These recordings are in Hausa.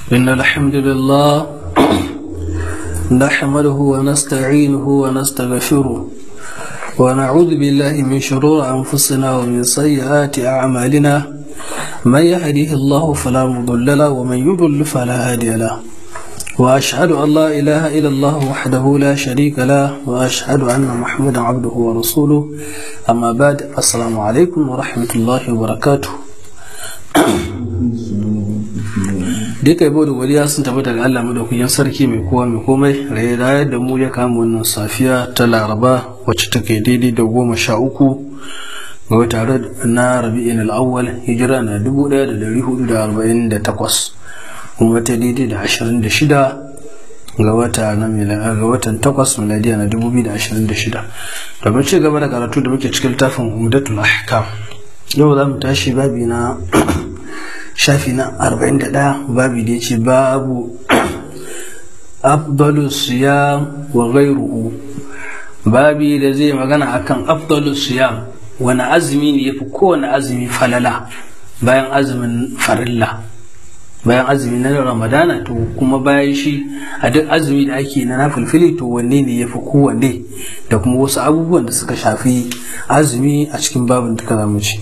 إن الحمد لله نحمده ونستعينه ونستغفره ونعوذ بالله من شرور أنفسنا ومن سيئات أعمالنا من يهده الله فلا مضل له ومن يضل فلا هادي له وأشهد أن لا إله إلا الله وحده لا شريك له وأشهد أن محمدا عبده ورسوله أما بعد السلام عليكم ورحمة الله وبركاته duka yabo da godiya sun tabbata ga Allah madaukakin sarki mai kowa mai komai raye da mu ya kama wannan safiya ta laraba wacce take daidai da goma sha uku ga wata na rabi'in al'awwal hijira na dubu ɗaya da dari hudu da arba'in da takwas kuma ta daidai da ashirin da shida ga wata na ga watan takwas miladiya na dubu biyu da ashirin da shida domin ci gaba da karatu da muke cikin littafin umdatul ahkam yau za mu tashi babi na shafi na 41 babi da ya ce babu afdalu siyam wa ghairuhu babi da zai magana akan afdalu siyam wani azumi ne yafi kowane azumi falala bayan azumin farilla bayan azumi na ramadana to kuma bayan shi a duk azumi da ake na nafilfili to wanne ne yafi kowanne da kuma wasu abubuwan da suka shafi azumi a cikin babin da ka zamu ci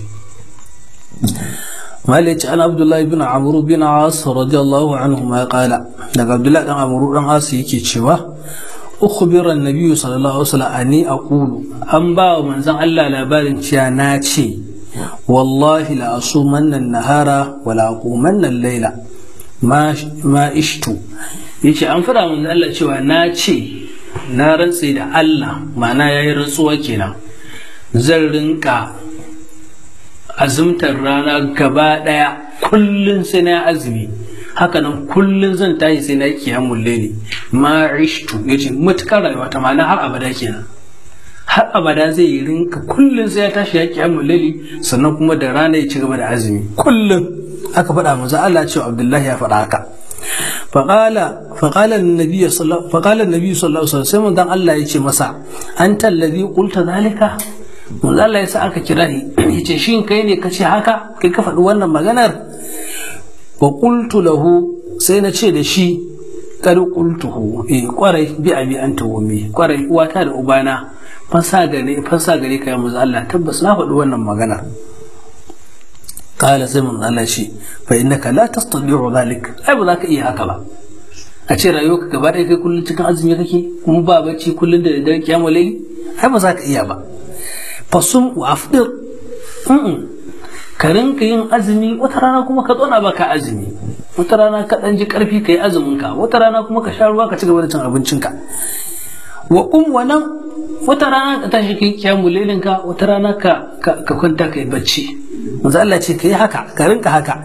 مالك عن عبد الله بن عمرو بن عاص رضي الله عنهما قال لك عبد الله بن عمرو بن عاص yake cewa أخبر النبي صلى الله عليه وسلم أني أقول أن با من زن الله labarin cewa na ce wallahi la asumanna nahara wa la aqumanna al-laila ma ma ishtu yace an fara mun Allah cewa na ce na rantse da Allah ma'ana yayi rantsuwa kenan zan rinka azumtar rana gaba ɗaya kullum sai na azumi hakanan kullum zan tashi sai na kiyamun laili ma ishtu yace matukar rayuwa ta ma'ana har abada kenan har abada zai yi rinka kullum sai ya tashi ya kiyamun laili sannan kuma da rana ya ci gaba da azumi kullum aka faɗa manzo Allah cewa Abdullahi ya faɗa haka فقال فقال النبي صلى فقال النبي صلى الله عليه وسلم دان الله يce masa anta alladhi qulta zalika manzo Allah ya sa aka kira ni yace shin kai ne kace haka kai ka faɗi wannan maganar wa qultu lahu sai na ce da shi kar qultuhu eh kwarai bi abi anta wumi kwarai uwata da ubana fansa gare fansa gare kai manzo Allah tabbas na faɗi wannan maganar qala sai manzo Allah shi fa innaka la tastati'u dhalik ai ba za ka iya haka ba a ce rayuwarka gaba ɗaya kai kullum cikin azumi kake kuma ba bacci kullum da daddare kiyamul layli ai ba za ka iya ba fasum wa afdir ka rinka yin azumi wata rana kuma ka tsona baka azumi wata rana ka dan ji karfi ka yi azumin ka wata rana kuma ka sha ruwa ka ci gaba da cin abincin ka wa kum wa nan wata rana ka tashi kai kiyamu lailin ka wata rana ka ka kwanta kai bacci manzo Allah ce kai haka ka rinka haka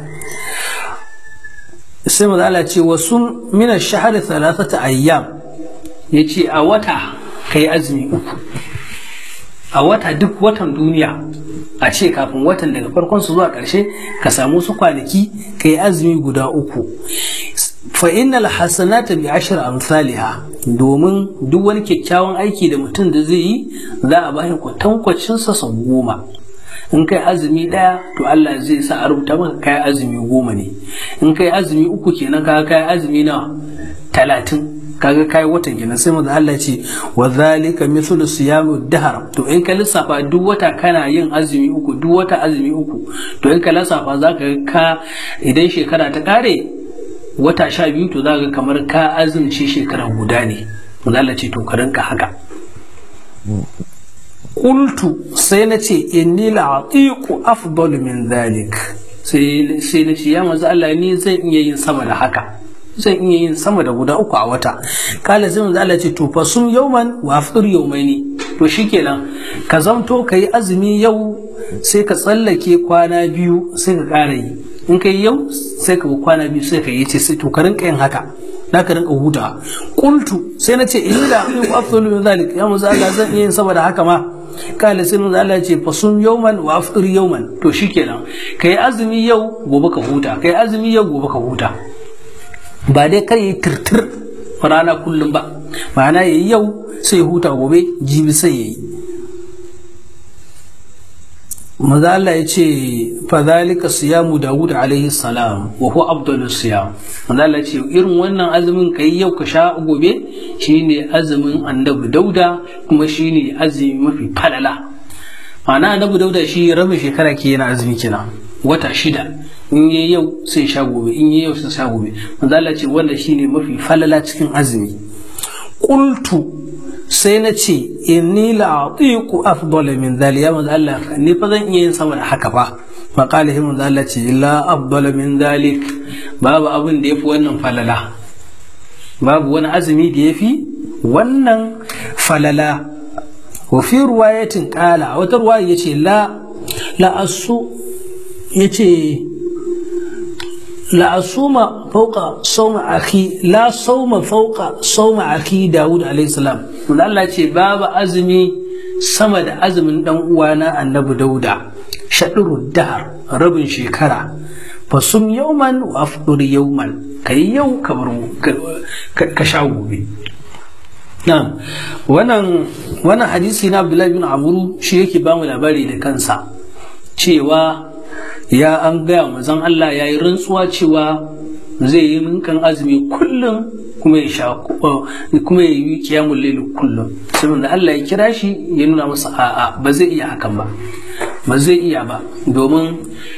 sai manzo Allah ce wasu min ash-shahr thalathata ayyam yace a wata kai azumi uku a wata duk watan duniya a ce kafin watan daga farkon su zuwa ƙarshe ka samu su kwanaki ka yi azumi guda uku fa innal hasanata bi ashri amsalha domin duk wani kyakkyawan aiki da mutum da zai yi za a bashi kwatankwacin sa sau goma in kai azumi ɗaya to Allah zai sa a rubuta maka kai azumi goma ne in kai azumi uku kenan ka kai azumi na talatin kaga kai watan kenan sai manzo Allah ce wa zalika mithlu siyamu dahar to in ka lissafa duk wata kana yin azumi uku duk wata azumi uku to in ka lissafa zaka ka idan shekara ta kare wata sha biyu to zaka kamar ka azumci shekara guda ne manzo Allah ce to ka rinka haka qultu sai na ce inni la'atiqu afdalu min dhalik sai sai na ce ya manzo Allah ni zan iya yin sama da haka zan iya yin sama da guda uku a wata kala sai manzo Allah ce to fa sum yawman wa afṭir yawmaini to shikenan ka zamto kai azumi yau sai ka tsallake kwana biyu sai ka ƙara yi in kai yau sai ka kwana biyu sai ka yi ce sai to ka rinka yin haka da ka rinka huta qultu sai na ce inni la aqulu afdalu min zalik ya manzo Allah zan iya yin sama da haka ma kala sai manzo Allah ce fa sum yawman wa afṭir yawman to shikenan kai azumi yau gobe ka huta kai azumi yau gobe ka huta ba dai kar yi tirtir rana kullum ba ma'ana yayi yau sai huta gobe jibi sai yayi maza Allah ya ce fadhalika siyamu Dawud alaihi salam wa huwa afdalus siyam maza Allah ya ce irin wannan azumin kai yau ka sha gobe shine azumin annabi Dauda kuma shine azumi mafi falala ma'ana annabi Dauda shi rabin shekara ke yana azumi kenan wata shida in yi yau sai sha gobe in yi yau sai sha gobe maza Allah ya ce wannan shine mafi falala cikin azumi qultu sai na ce inni la'atiku afdala min dhali ya manzo Allah ni fa zan iya yin sama da haka fa fa qala hi manzo Allah ce la afdala min dhalik babu abin da yafi wannan falala babu wani azumi da yafi wannan falala wa fi ruwayatin qala a wata ruwaya yace la la asu yace لا أصوم فوق صوم أخي لا صوم فوق صوم أخي داود عليه السلام من الله يقول باب أزمي سمد أزم دم وانا النبي داود شطر الدهر رب شكرا فصم يوما وأفطر يوما كي يوم كبرو كشاو بي Na'am, wannan wannan hadisi na Abdullahi bin Amuru shi yake ba mu labari da kansa cewa ya an gaya mazan Allah ya yi rantsuwa cewa zai yi minkan azumi kullum kuma ya sha kuma ya yi kiyamun lailu kullum saboda Allah ya kira shi ya nuna masa a'a ba zai iya hakan ba ba zai iya ba domin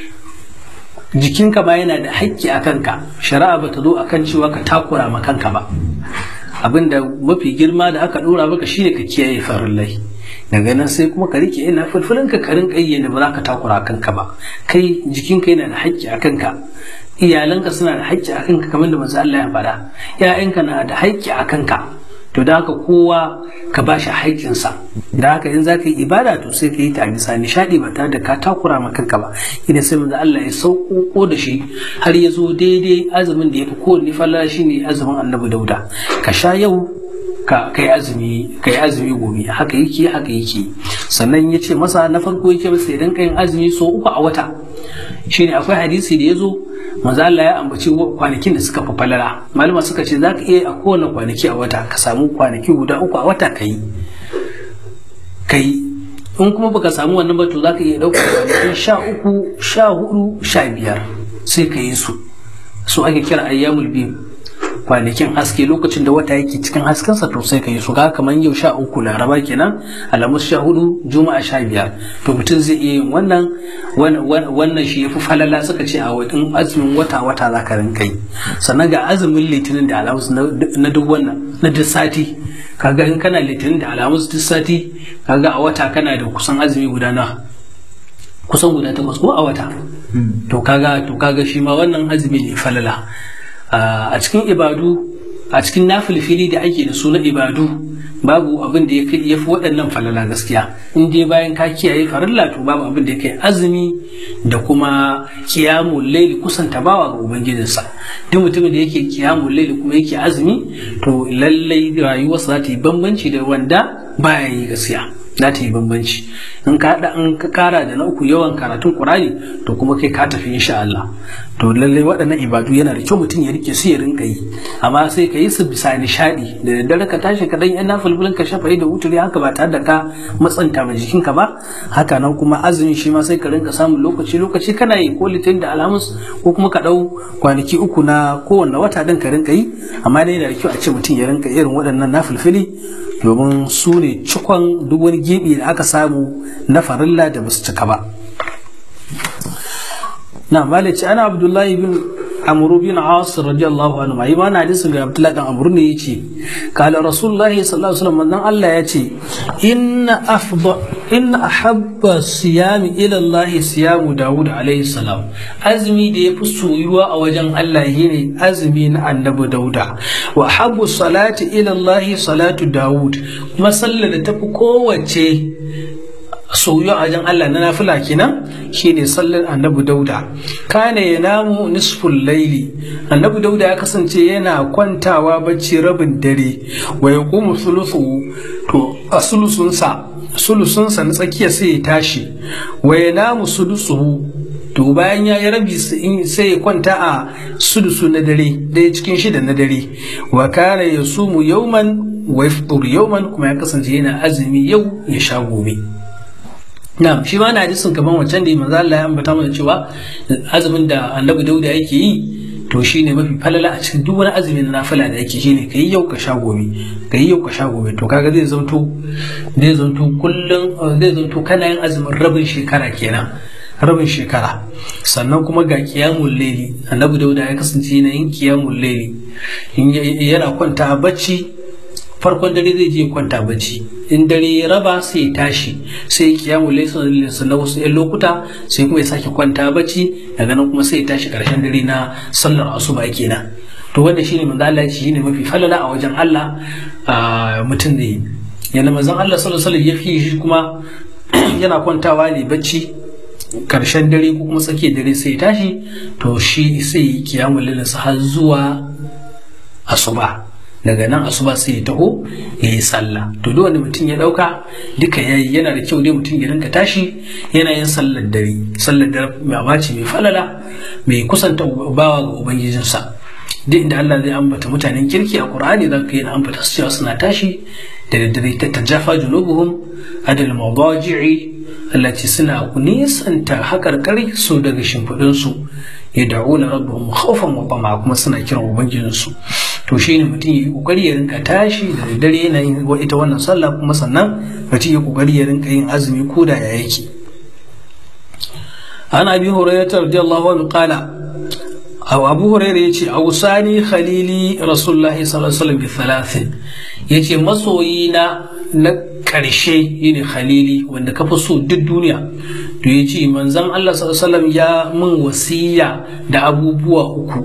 jikinka ba yana da haƙƙi a kanka shari'a ba ta zo a kan cewa ka takura ma kanka ba abinda mafi girma da aka ɗora maka shine ka kiyaye farillai daga nan sai kuma ka rike ina fulfulin ka karin kayyana ba za ka takura kanka ba kai jikinka yana da haƙƙi a kanka iyalanka suna da haƙƙi a kanka kamar da manzo Allah ya faɗa ƴaƴanka na da haƙƙi a kanka to da haka kowa ka ba shi haƙƙinsa da haka in za ka yi ibada to sai ka yi ta bisa nishaɗi ba tare da ka takura ma kanka ba idan sai manzo Allah ya sauko da shi har ya zo daidai azumin da ya fi kowanne falla shine azumin annabi dauda ka sha yau ka kai azumi kai azumi gobe haka yake haka yake sannan ya ce masa na farko yake masa idan kayin azumi so uku a wata shine akwai hadisi da ya zo manzo Allah ya ambaci kwanakin da suka fi falala malama suka ce zaka iya a kowane kwanaki a wata ka samu kwanaki guda uku a wata kai kai in kuma baka samu wannan ba to zaka iya ɗaukar kwanakin sha uku sha hudu sha biyar sai ka yi su su ake kira ayyamul biyu kwanakin haske lokacin da wata yake cikin haskensa to sai ka yi su ga kamar yau sha uku laraba kenan alamus sha hudu juma'a sha biyar to mutum zai iya yin wannan wannan shi yafi falala suka ce a wadin azumin wata wata za ka rinka yi sannan ga azumin litinin da alamus na duk wannan na duk sati kaga in kana litinin da alamus duk sati kaga a wata kana da kusan azumi guda na kusan guda takwas ko a wata to kaga to kaga shi ma wannan azumi ne falala a cikin ibadu a cikin nafilfili da ake da su na ibadu babu abin da ya fi waɗannan falala gaskiya in dai bayan ka kiyaye farilla to babu abin da ya kai azumi da kuma kiyamun laili kusanta bawa ga ubangijinsa duk mutumin da yake kiyamun laili kuma yake azumi to lallai rayuwarsa za ta yi bambanci da wanda baya yi gaskiya za ta yi bambanci in ka haɗa in ka kara da na uku yawan karatun ƙurani to kuma kai ka tafi insha Allah to lallai waɗannan ibadu yana da kyau mutum ya rike su ya rinka yi amma sai ka yi su bisa nishaɗi da daddare ka tashi ka dan yana fulfulin ka shafa da wuturi haka ba tare da ka matsanta ma jikinka ba haka nan kuma azumin shi ma sai ka rinka samun lokaci lokaci kana yi ko litin da alhamis ko kuma ka ɗau kwanaki uku na kowanne wata din ka rinka yi amma dai yana da kyau a ce mutum ya rinka irin waɗannan na fulfili domin su ne cikon duk wani gibi da aka samu na farilla da basu cika ba na malici ana abdullahi bin amru bin as radiyallahu anhu mai ma na hadisin ga abdullahi dan amru ne yace kala rasulullahi sallallahu alaihi wasallam dan Allah yace inna afdal inna ahabba siyami ila Allah siyamu Dawud alaihi salam azmi da yafi soyuwa a wajen Allah shine azmi na annabi Dauda wa habbu salati ila Allah salatu Dawud kuma sallar da tafi kowace soyuwa a wajen Allah na nafila kenan shine sallar annabi Dauda kana ya namu nisful laili annabi Dauda ya kasance yana kwantawa bacci rabin dare wa yaqumu thuluthu to a sulusunsa sulusunsa na tsakiya sai ya tashi wa ya namu sulusuhu to bayan ya yi rabi sai ya kwanta a sudusu na dare ɗaya cikin shida na dare wa kana ya sumu yauman wa yaftur yauman kuma ya kasance yana azumi yau ya sha gobe na shi ma na hadisin kaman wancan da manzo Allah ya ambata mana cewa azumin da Annabi Dauda yake yi to shine mafi falala a cikin duk wani azumin na nafila da yake shine kai yau ka sha gobe kai yau ka sha gobe to kaga zai zanto zai zanto kullun zai zanto kana yin azumin rabin shekara kenan rabin shekara sannan kuma ga kiyamun laili annabi dauda ya kasance yana yin kiyamun laili yana kwanta bacci farkon dare zai je kwanta bacci in dare ya raba sai ya tashi sai ya kiyamun laili sannan wasu yan lokuta sai kuma ya sake kwanta bacci daga nan kuma sai ya tashi karshen dare na sallar asuba kenan to wanda shine manzo Allah shine mafi falala a wajen Allah mutum ne yana manzon Allah sallallahu alaihi wasallam ya fi shi kuma yana kwantawa ne bacci karshen dare ko kuma tsakiyar dare sai tashi to shi sai yi kiyamun lilinsa har zuwa asuba daga nan asuba sai ya taho ya yi sallah to duk wanda mutum ya dauka duka yayi yana da kyau dai mutum ya rinka tashi yana yin sallar dare sallar dare mai abaci mai falala mai kusanta bawa ga ubangijinsa duk inda Allah zai ambata mutanen kirki a Qur'ani za ka yi ambata su cewa suna tashi da daddare ta tajafa junubuhum adal mawdaji'i التي سنا nisanta haƙarƙari su daga shimfiɗinsu ya da'u na rabbahum khawfan wa tama kuma suna kiran ubangijinsu to shine mutum ya kokari ya rinka tashi da daddare yana yin ita wannan sallah kuma sannan mutum ya kokari ya rinka yin azumi ko da ya yake an abi hurairah radiyallahu anhu qala aw abu hurairah yace awsani khalili rasulullahi sallallahu alaihi wasallam bi thalathin yace masoyina na ƙarshe yine khalili wanda ka fi so duk duniya to ya ce manzan Allah sallallahu ya min wasiya da abubuwa uku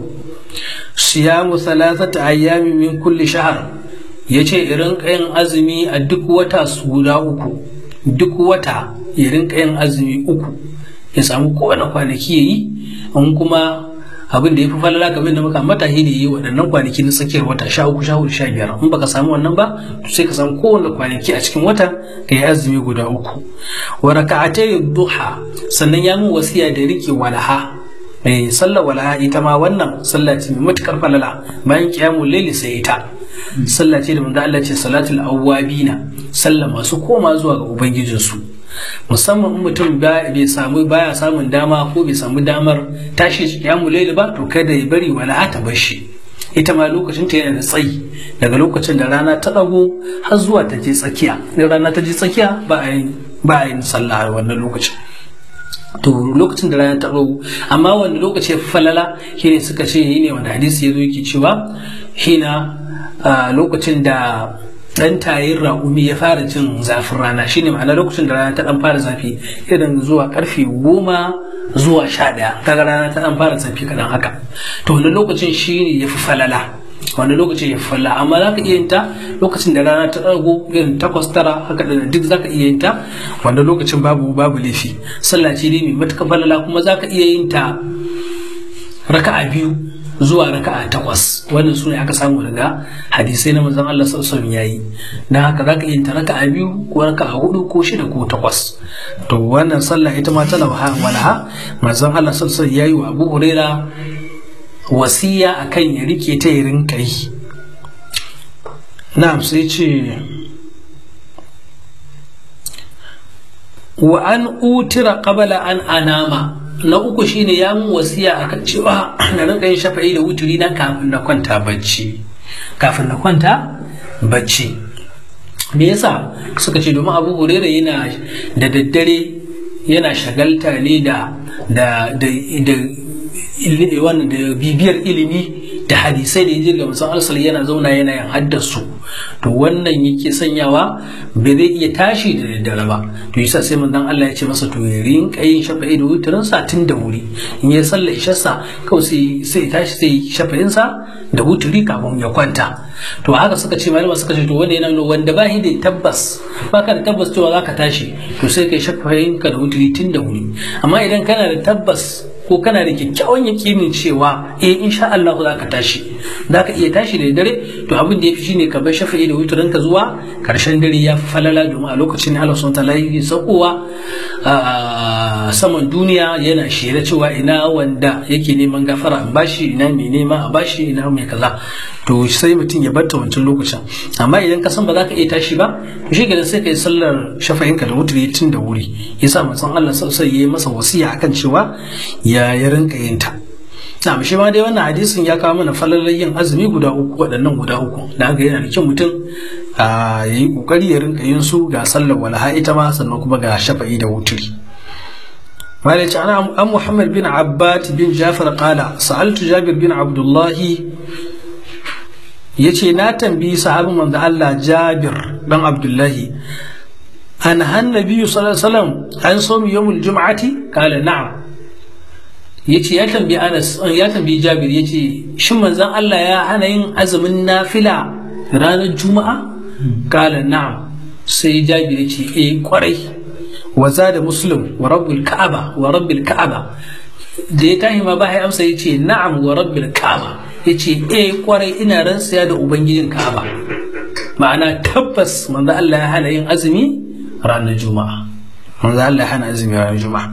siyamu thalathata ayyami min kulli shahar ya ce irin yin azumi a duk wata su guda uku duk wata ya rinka yin azumi uku ya samu kowane kwanaki ya yi in kuma abin da ya fi falala kamar da muka mata shi da yi waɗannan kwanaki na tsakiyar wata sha uku sha hudu sha biyar in baka samu wannan ba to sai ka samu kowane kwanaki a cikin wata ka yi azumi guda uku wa raka'atai duha sannan ya mun wasiya da rike walaha eh sallar walaha ita ma wannan sallah ce mai matukar falala bayan qiyamul layli sai ita sallah ce da manzo Allah ce salatul awwabina sallah masu koma zuwa ga ubangijinsu musamman in mutum bai samu baya samun dama ko bai samu damar tashi kiyamu laili ba to kada ya bari wala ta bar shi ita ma lokacin ta yana da tsayi daga lokacin da rana ta dago har zuwa ta je tsakiya in rana ta je tsakiya ba a yin ba a yin sallah a wannan lokacin to lokacin da rana ta dago amma wanda lokaci ya fi falala shine suka ce ne wanda hadisi ya zo yake cewa hina lokacin da dan tayin raƙumi ya fara jin zafin rana shine ma'ana lokacin da rana ta dan fara zafi irin zuwa karfe goma zuwa sha ɗaya kaga rana ta dan fara zafi kaɗan haka to wani lokacin shine ya fi falala wani lokacin ya fi falala amma za ka iya yin ta lokacin da rana ta ɗago irin takwas tara haka da duk za ka iya yin ta wanda lokacin babu babu laifi sallah ce ne mai matuƙar falala kuma za ka iya yin ta raka'a biyu zuwa raka'a takwas wannan su ne aka samu daga hadisai na manzon Allah sallallahu yayi dan haka zaka yin ta raka'a biyu ko raka'a hudu ko shida ko takwas to wannan sallah ita ma tana walaha manzon Allah sallallahu yayi wa Abu Huraira wasiya akan ya rike ta ya rinka yi na'am sai ce wa an utira qabla an anama na uku shine ya mun wasiya akan cewa na rinka yin shafa'i da wuturi na kafin na kwanta bacci kafin na kwanta bacci me yasa suka ce domin abu hurera yana da daddare yana shagalta ne da da da da wannan da bibiyar ilimi da hadisai da yaji ga musan alsal yana zauna yana yin haddasu to wannan yake sanyawa bai zai iya tashi da daddare ba to yasa sai manzon Allah ya ce masa to ya rinka yin shafa'i da wutirin sa tun da wuri in ya salla isharsa kawai sai sai tashi sai shafa'in sa da wuturi kafin ya kwanta to haka suka ce malama suka ce to wanda yana wanda ba shi da tabbas ba ka da tabbas cewa zaka tashi to sai kai shafa'in ka da wuturi tun da wuri amma idan kana da tabbas ko kana da kyakkyawan yakinin cewa eh insha Allah za ka tashi za ka iya tashi da dare to abin da ya fi shine ka bar shafa'i da witurin ka zuwa karshen dare ya fi falala domin a lokacin ne Allah subhanahu wataala yake saukowa saman duniya yana shela cewa ina wanda yake neman gafara a bashi ina mai nema a bashi ina mai kaza to sai mutum ya barta wancan lokacin amma idan ka san ba za ka iya tashi ba to shi gidan sai ka yi sallar shafa'inka da wuturi tun da wuri yasa manzon Allah sai ya yi masa wasiya akan cewa ya ya rinka yin ta na shi ma dai wannan hadisin ya kawo mana falalar yin azumi guda uku waɗannan guda uku da haka yana da kyau mutum ya yi ƙoƙari ya rinka yin su ga sallar walaha ita ma sannan kuma ga shafa'i da wuturi malaci ana an muhammad bin abbad bin jafar qala sa'altu jabir bin abdullahi ya ce na tambayi sahabin manzo Allah jabir dan abdullahi an hannabi sallallahu alaihi wasallam an somi yawmul jum'ati qala na'am yace ya tambayi Anas ya tambayi Jabir yace shin manzon Allah ya hana yin azumin nafila ranar Juma'a kala na'am sai Jabir yace eh kwarai wa zada Muslim wa rabbul Ka'aba wa rabbil Ka'aba da ya tahi ma ba ya amsa yace na'am wa rabbil Ka'aba yace eh kwarai ina rantsaya da ubangijin Ka'aba ma'ana tabbas manzon Allah ya hana yin azumi ranar Juma'a manzon Allah ya hana azumi ranar Juma'a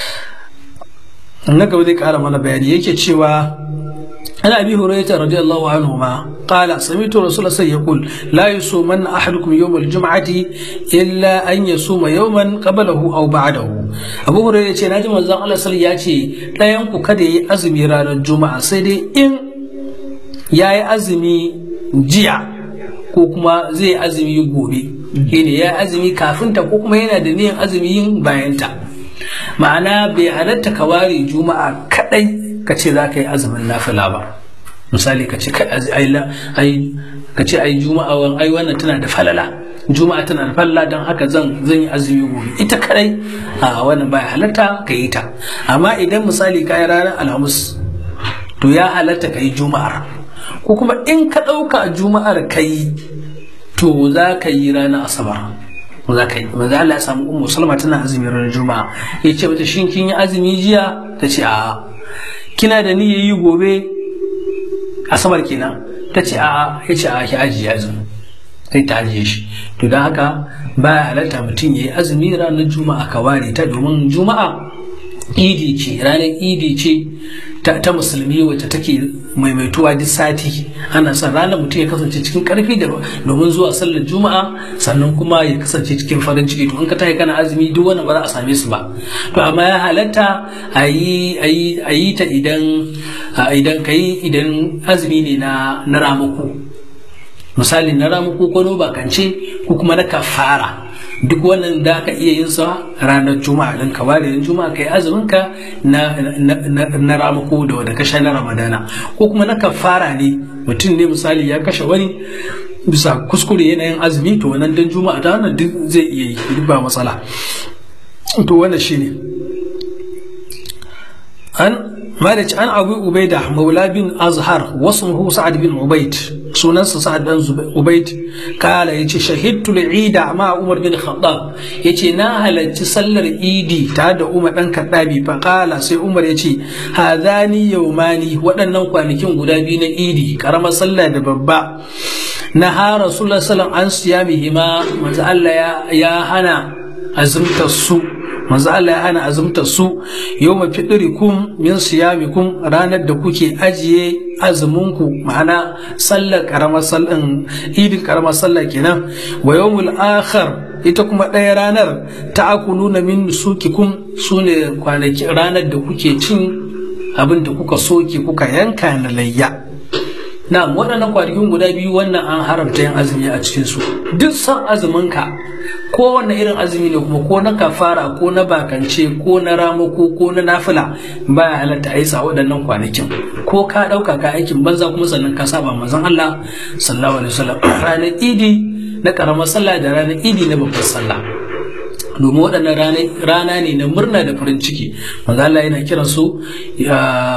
na gaba zai kara mana bayani yake cewa ana abi hurairah radiyallahu anhu ma qala sami'tu rasulullah sai yaqul la yusumanna ahadukum yawm al-jum'ati illa an yasuma yawman qablahu aw ba'dahu abu hurairah ce naji manzon Allah sallallahu ya ce dayan ku kada yi azumi ranar juma'a sai dai in yayi azumi jiya ko kuma zai azumi gobe shine ya azumi kafin ta ko kuma yana da niyyar azumi yin bayan ta ma'ana bai halatta ka ware juma'a kadai ka ce za ka yi azumin nafila ba misali ka ce ai ka ce ai juma'a wan ai wannan tana da falala juma'a tana da falala don haka zan zan yi azumi gobe ita kadai a wannan bai halatta ka yi ta amma idan misali ka yi ranar alhamis to ya halatta ka yi juma'ar ko kuma in ka ɗauka juma'ar ka yi to za ka yi ranar asabar za ka yi manzo Allah ya samu ummu salma tana azumi ranar juma'a ya ce mata shin kin yi azumi jiya ta ce a'a kina da niyyar yi gobe asabar kenan ta ce a'a ya ce a'a ki ajiye azumi sai ta ajiye shi to don haka baya halatta mutum ya yi azumi ranar juma'a ka ware ta domin juma'a idi ce ranar idi ce ta musulmi wacce take maimaituwa duk sati ana son ranar mutum ya kasance cikin karfi da domin zuwa sallar juma'a sannan kuma ya kasance cikin farin ciki to in ka tayi kana azumi duk wani ba za a same su ba to amma ya halatta a yi ta idan idan ka yi idan azumi ne na na ramako misali na ramako ko no bakance ko kuma na kafara duk wannan da ka iya yin sa ranar juma'a din ka ware juma'a kai azumin ka na na ramako da wanda ka sha na ramadana ko kuma na kafara ne mutum ne misali ya kashe wani bisa kuskure yanayin azumi to wannan dan juma'a ta wannan duk zai iya yi duk ba matsala to wannan shine an مالك عن أبي عبيدة مولى بن أزهر واسمه سعد بن عبيد سننس سعد بن عبيد قال يتي شهدت العيد مع عمر بن الخطاب يتي ناهل تسلر إيدي تعد عمر بن كتابي فقال سي عمر يتي هذاني يوماني ودنن kwanakin guda biyu na idi karamar sallah da babba na ha rasulullah sallallahu an siyamihima manzo Allah ya hana azumtar su manzo Allah ya hana azumtar su yawma fidrikum min siyamikum ranar da kuke ajiye azuminku ma'ana sallar karamar sallan idin karamar sallah kenan wa yawmul akhar ita kuma ɗaya ranar ta'akuluna min sukikum sune kwanaki ranar da kuke cin abin da kuka soke kuka yanka na layya na waɗannan kwanakin guda biyu wannan an haramta yin azumi a cikinsu duk san azuminka kowane irin azumi ne kuma ko na kafara ko na bakance ko na ramako ko na nafila baya halatta a yi sa waɗannan kwanakin ko ka ɗauka ka aikin banza kuma sannan ka saba manzon Allah sallallahu alaihi wasallam ranar idi na karamar sallah da ranar idi na babbar sallah domin waɗannan rana ne na murna da farin ciki manzo Allah yana kiransu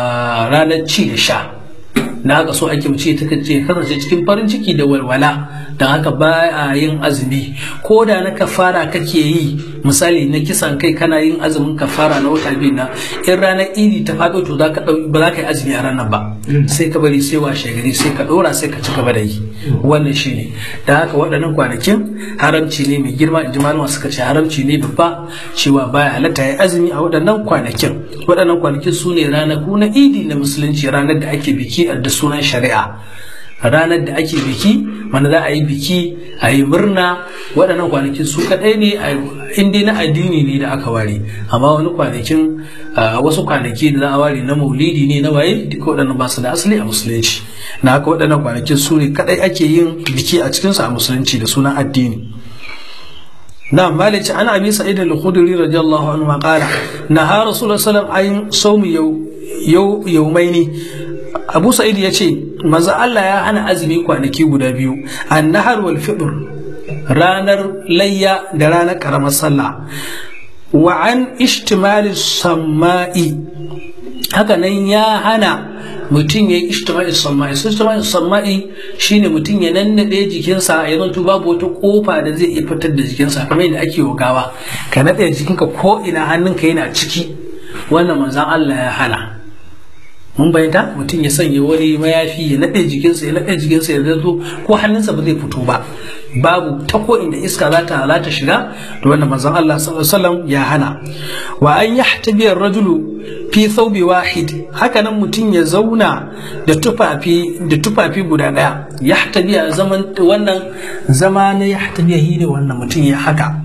ranar ci da sha na haka so ake mace ta kace kasance cikin farin ciki da walwala don haka ba a yin azumi ko da na kafara kake yi misali na kisan kai kana yin azumin kafara na wata biyu na in ranar idi ta faɗo to ba za ka yi azumi a ranar ba sai ka bari sai washe gari sai ka ɗora sai ka ci gaba da yi wannan shi ne da haka waɗannan kwanakin haramci ne mai girma in ji malama suka ce haramci ne babba cewa baya halatta ya azumi a waɗannan kwanakin waɗannan kwanakin su ne ranaku na idi na musulunci ranar da ake biki da sunan shari'a ranar da ake biki wanda za a yi biki a yi murna waɗannan kwanakin su kaɗai ne inda na addini ne da aka ware amma wani kwanakin wasu kwanaki da za a ware na maulidi ne na waye duka waɗannan ba su da asali a musulunci na haka waɗannan kwanakin su ne kaɗai ake yin biki a cikinsu a musulunci da sunan addini نعم مالك عن ابي سعيد الخدري رضي الله عنه قال نهى رسول الله صلى الله عليه وسلم عن صوم يو يومين abu sa'id ya ce maza Allah ya hana azumi kwanaki guda biyu annahar wal fitr ranar layya da ranar karamar sallah wa an ishtimali samma'i haka nan ya hana mutum ya yi ishtimali samma'i sun ishtimali samma'i shine mutum ya nannade jikinsa ya zanto babu wata kofa da zai iya fitar da jikinsa kamar yadda ake gawa ka naɗe jikinka ko ina hannunka yana ciki wannan manzan Allah ya hana mun bayyanta mutum ya sanya wani mayafi ya naɗe jikinsa ya naɗe jikinsa ya zo ko hannunsa ba zai fito ba babu ta ko inda iska za ta halata shiga da wannan manzon Allah sallallahu alaihi wasallam ya hana wa an yahtabi ar-rajulu fi thawbi wahid haka nan mutum ya zauna da tufafi da tufafi guda daya yahtabi a zaman wannan zama na yahtabi ne wannan mutum ya haka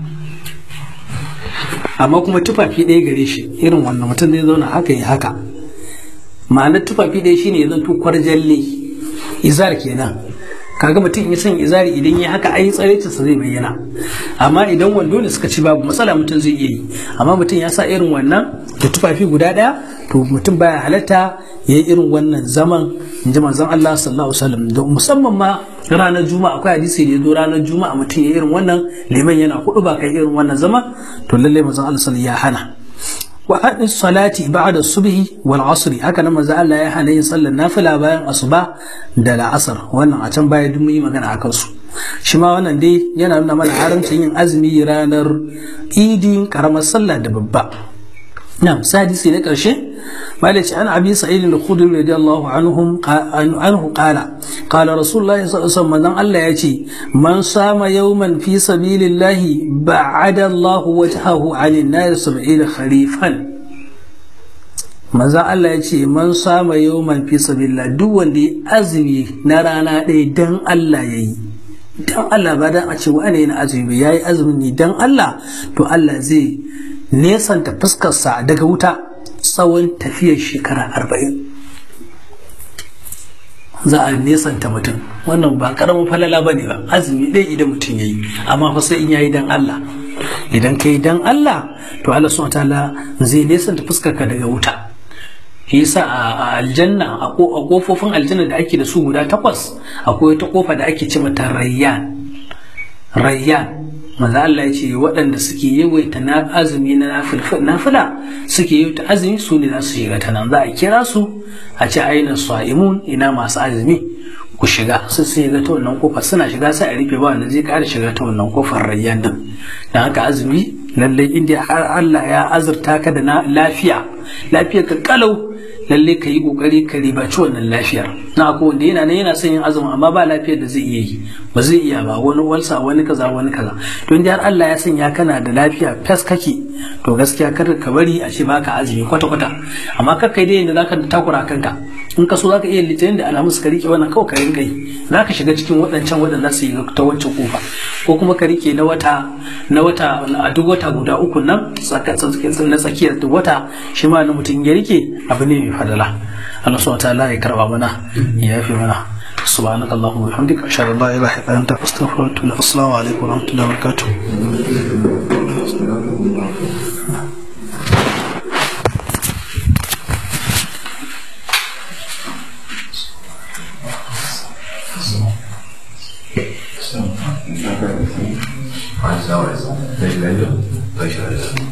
amma kuma tufafi ɗaya gare shi irin wannan mutum zai zauna haka ya haka ma'anar tufafi ɗaya shine ya zanto kwarjalle izar kenan kaga mutum ya san izari idan ya haka ai tsaraicinsa zai bayyana amma idan wando ne suka ci babu matsala mutum zai iya yi amma mutum ya sa irin wannan da tufafi guda ɗaya to mutum baya halatta ya yi irin wannan zaman in ji manzon Allah sallallahu alaihi wasallam da musamman ma ranar juma'a akwai hadisi da ya zo ranar juma'a mutum ya irin wannan liman yana kudu ba kai irin wannan zama to lallai manzon Allah sallallahu ya hana wa haɗin salati ba'da subhi wal asri haka nan manzo Allah ya hana yin sallar nafila bayan asuba da la'asar wannan a can baya duk mun yi magana akan su shi ma wannan dai yana nuna mana haramcin yin azumi ranar idin karamar sallah da babba نعم سادس إلى كرشة مالك عن أبي سعيد الخدري رضي الله عنهم عنه قال قال رسول الله صلى الله عليه وسلم من الله يأتي من صام يوما في سبيل الله بعد الله وجهه عن النار سبعين خريفا maza Allah ya ce man sama yawman fi sabilillah duk wanda ya azumi na rana ɗaya dan Allah ya yi dan Allah ba dan a ce wani yana azumi ya yi azumin ne dan Allah to Allah zai nesanta fuskarsa daga wuta tsawon tafiyar shekara arba'in za a nesanta mutum wannan ba karamin falala ba ne ba azumi ɗaya idan mutum ya yi amma fa sai in ya yi dan Allah idan ka yi dan Allah to Allah subhanahu ta'ala zai nesanta fuskarka daga wuta shi yasa a aljanna a kofofin aljanna da ake da su guda takwas akwai wata kofa da ake ce mata rayyan rayyan manzo Allah ya ce waɗanda suke yawaita na azumi na nafila suke yawaita azumi su ne za su shiga ta nan za a kira su a ce aina sa'imun ina masu azumi ku shiga su su shiga ta wannan kofar suna shiga sai a rufe ba wanda zai ƙara shiga ta wannan kofar rayyan din dan haka azumi lallai inda har Allah ya azurta ka da lafiya lafiyar ka kalau lalle ka yi kokari ka ribaci wannan lafiyar na ko wanda yana nan yana son yin azumi amma ba lafiyar da zai iya yi ba zai iya ba wani walsa wani kaza wani kaza to inda har Allah ya sanya kana da lafiya fes kake to gaskiya kar ka bari a ce baka azumi kwata kwata amma kar kai dai yanda zaka takura kanka in ka so zaka iya litinin da alhamis ka rike wannan kawai ka rinka yi zaka shiga cikin waɗancan waɗanda su yi ta wancan kofa ko kuma ka rike na wata na wata a duk wata guda uku nan na tsakiyar duk wata shi ma na mutum ya rike abu ne mai fadala Allah subhanahu ta'ala ya karba mana ya yafi mana سبحانك اللهم وبحمدك أشهد أن لا إله إلا أنت أستغفرك وأتوب إليك السلام عليكم ورحمة الله وبركاته Mas não, é. Tem medo? Deixa eu